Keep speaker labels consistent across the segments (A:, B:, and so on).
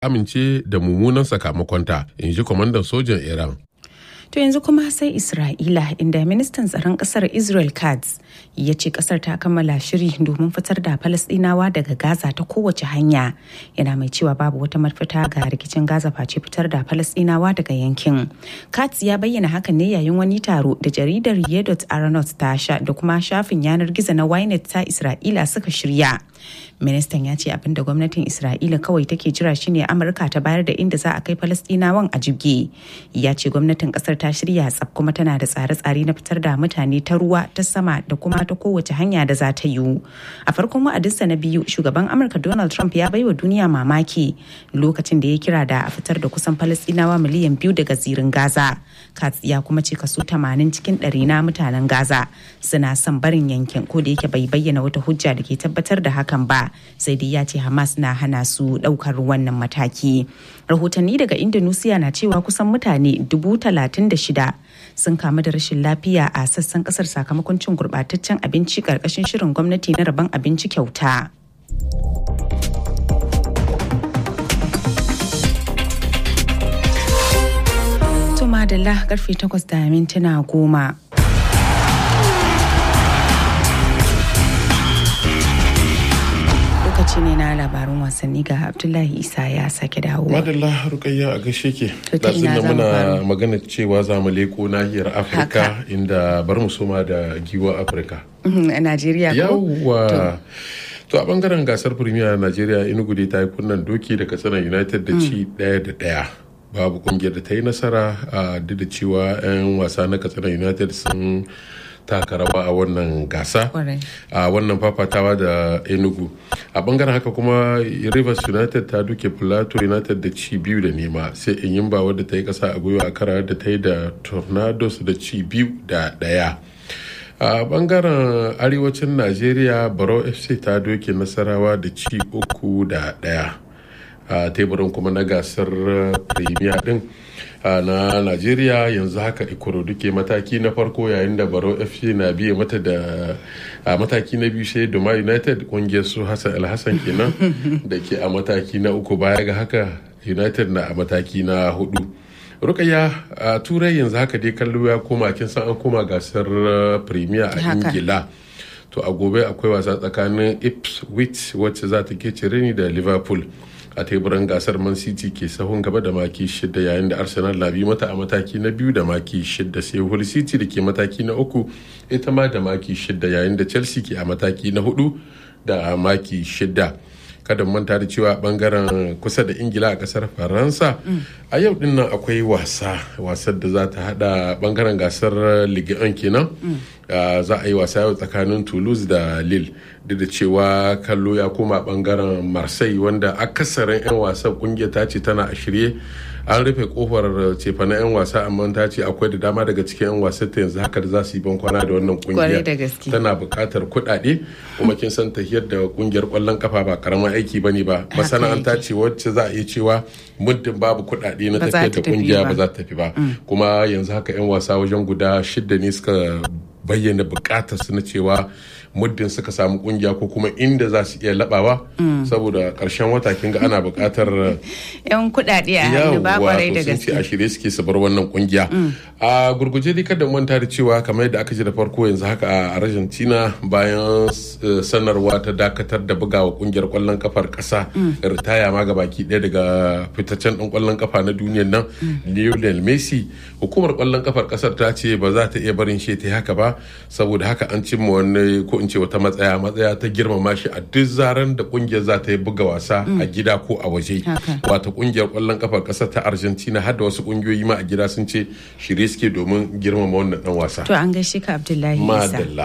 A: amince da mummunan sakamakonta in ji kwamandan sojan iran
B: To yanzu kuma sai Isra'ila inda ministan tsaron kasar Israel Katz ya ce kasar ta kammala shiri domin fitar da Falasɗinawa daga Gaza ta kowace hanya. Yana mai cewa babu wata mafita ga rikicin Gaza face fitar da Falasɗinawa daga yankin. Katz ya bayyana hakan ne yayin wani taro da jaridar Yedot Aronot ta sha da kuma shafin yanar gizo na Ynet ta Isra'ila suka shirya. Ministan ya ce abin da gwamnatin Isra'ila kawai take jira shine Amurka ta bayar da inda za a kai Falasɗinawan a jibge. Ya ce gwamnatin kasar ta shirya tsaf kuma tana da tsare-tsare na fitar da mutane ta ruwa ta sama da kuma ta kowace hanya da za ta yiwu a farkon wa'adinsa na biyu shugaban amurka donald trump ya baiwa duniya mamaki lokacin da ya kira da a fitar da kusan falastinawa miliyan biyu daga zirin gaza katz ya kuma ce kaso 80 cikin ɗari na mutanen gaza suna son barin yankin ko da yake bai bayyana wata hujja da ke tabbatar da hakan ba sai dai ya ce hamas na hana su ɗaukar wannan mataki rahotanni daga indonesia na cewa kusan mutane dubu talatin da shida sun kamu da rashin lafiya a sassan kasar sakamakon cin gurbataccen abinci karkashin shirin gwamnati na rabon abinci kyauta. Tuma da karfe takwas da mintuna goma. lokaci ne na labarin wasanni ga abdullahi isa ya sake dawo
A: madalla rukayya a gashe ke
B: To ta ina
A: da
B: za mu
A: muna
B: fara?
A: magana cewa za mu leko nahiyar afirka
B: Haka.
A: inda bar mu soma da giwa afirka
B: a najeriya ko
A: yawwa to a bangaren gasar premier najeriya inugu dai ta yi kunnan doki da katsina united da ci daya da daya babu kungiyar da ta yi nasara a duk da cewa 'yan wasa na katsina united sun taka rawa a wannan gasa
B: Kwarai.
A: a wannan fafatawa da enugu a bangaren haka kuma rivers united ta duke plateau united da ci biyu da nema sai inyimba wadda ta yi kasa a gwiwa a kara da ta yi da tornadoes da ci biyu da daya a bangaren arewacin najeriya baro fc ta doke nasarawa da ci uku da daya a teburin kuma na gasar premier din a na najeriya yanzu haka ikorodu ke mataki na farko yayin da baro fc na biye mata da a mataki na biyu sai doma united kungiyar su hassan alhassan kenan da ke a mataki na uku baya ga haka united na a mataki na hudu rukaya a turai yanzu haka dai kallo ya koma kin san an koma gasar uh, premier a
B: Haka.
A: ingila to a gobe akwai wasa tsakanin ipswich wacce za ta ke ni da liverpool a teburan gasar man city ke sahun gaba da maki shida yayin da arsenal na biyu mata a mataki na biyu da maki shida sai hull city da ke mataki na uku ita ma da maki shida yayin da chelsea ke a mataki na hudu da maki shida kada mu manta da cewa bangaren kusa da ingila a kasar faransa a yau din nan akwai wasa wasar da za ta hada bangaren gasar ligue 1 kenan Uh, za a yi wasa yau tsakanin toulouse da lille duk da cewa kallo ya koma bangaren marseille wanda akasarin 'yan wasan kungiyar ta ce tana a shirye an rufe kofar cefa na 'yan wasa amma ta ce akwai da dama daga cikin 'yan wasan ta yanzu haka da za su yi bankwana da wannan
B: Kwarai da
A: kungiya
B: gaske.
A: tana buƙatar kuɗaɗe kuma kin san tahiyar da kungiyar ƙwallon kafa ba karamin aiki ba ne ba masana'anta ce wacce za a iya cewa muddin babu kuɗaɗe na
B: Ba za
A: tafiyar
B: ta
A: da
B: tafi
A: kungiya
B: ba.
A: ba za ta tafi ba kuma yanzu haka 'yan wasa wajen guda shida ne suka bayyana bukatar su na cewa muddin suka samu kungiya ko kuma inda za su iya labawa saboda karshen wata kinga ana bukatar
B: yan kuɗaɗe a hannu ba kwarai da
A: to sun ce
B: gaske
A: a shirye suke su bar wannan kungiya a gurguje dai kada mu manta da cewa kamar yadda aka ji da farko yanzu haka a Argentina bayan eh, sanarwa ta dakatar da bugawa kungiyar kwallon kafar kasa ritaya ma ga baki ɗaya daga fitaccen ɗan kwallon kafa na duniyar nan Lionel Messi hukumar kwallon kafar kasar ta ce ba za ta iya barin shi ta yi haka ba saboda haka an cimma wani ko in ce wata matsaya matsaya ta girmama shi a duk zaren da kungiyar za ta yi buga wasa a gida ko a waje
B: Haka.
A: wata kungiyar kwallon kafar kasar ta argentina har da wasu kungiyoyi ma a gida sun ce shirye suke domin girmama wannan dan wasa
B: to an gaishe ka abdullahi isa
A: madalla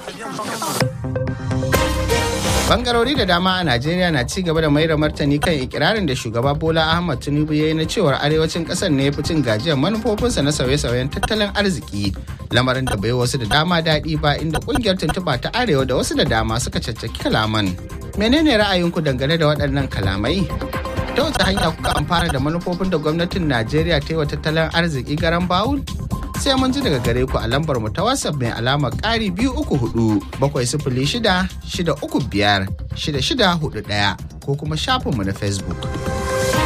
C: Bangarori da dama a Najeriya na ci gaba da mai da martani kan ikirarin da shugaba Bola Ahmad Tinubu ya yi na cewar arewacin kasar ne ya fi cin gajiyar manufofinsa na sauye-sauyen tattalin arziki. Lamarin da bai wasu da dama daɗi ba inda kungiyar tuntuɓa ta arewa da wasu da dama suka caccaki kalaman. Menene ra'ayinku dangane da waɗannan kalamai? Ta wace hanya kuka amfana da manufofin da gwamnatin Najeriya ta yi wa tattalin arziki garan bawul? sai mun ji daga gare ku a lambar mu ta WhatsApp mai alamar ƙari biyu uku hudu bakwai sifili shida shida uku biyar shida shida hudu ɗaya ko kuma shafinmu na Facebook.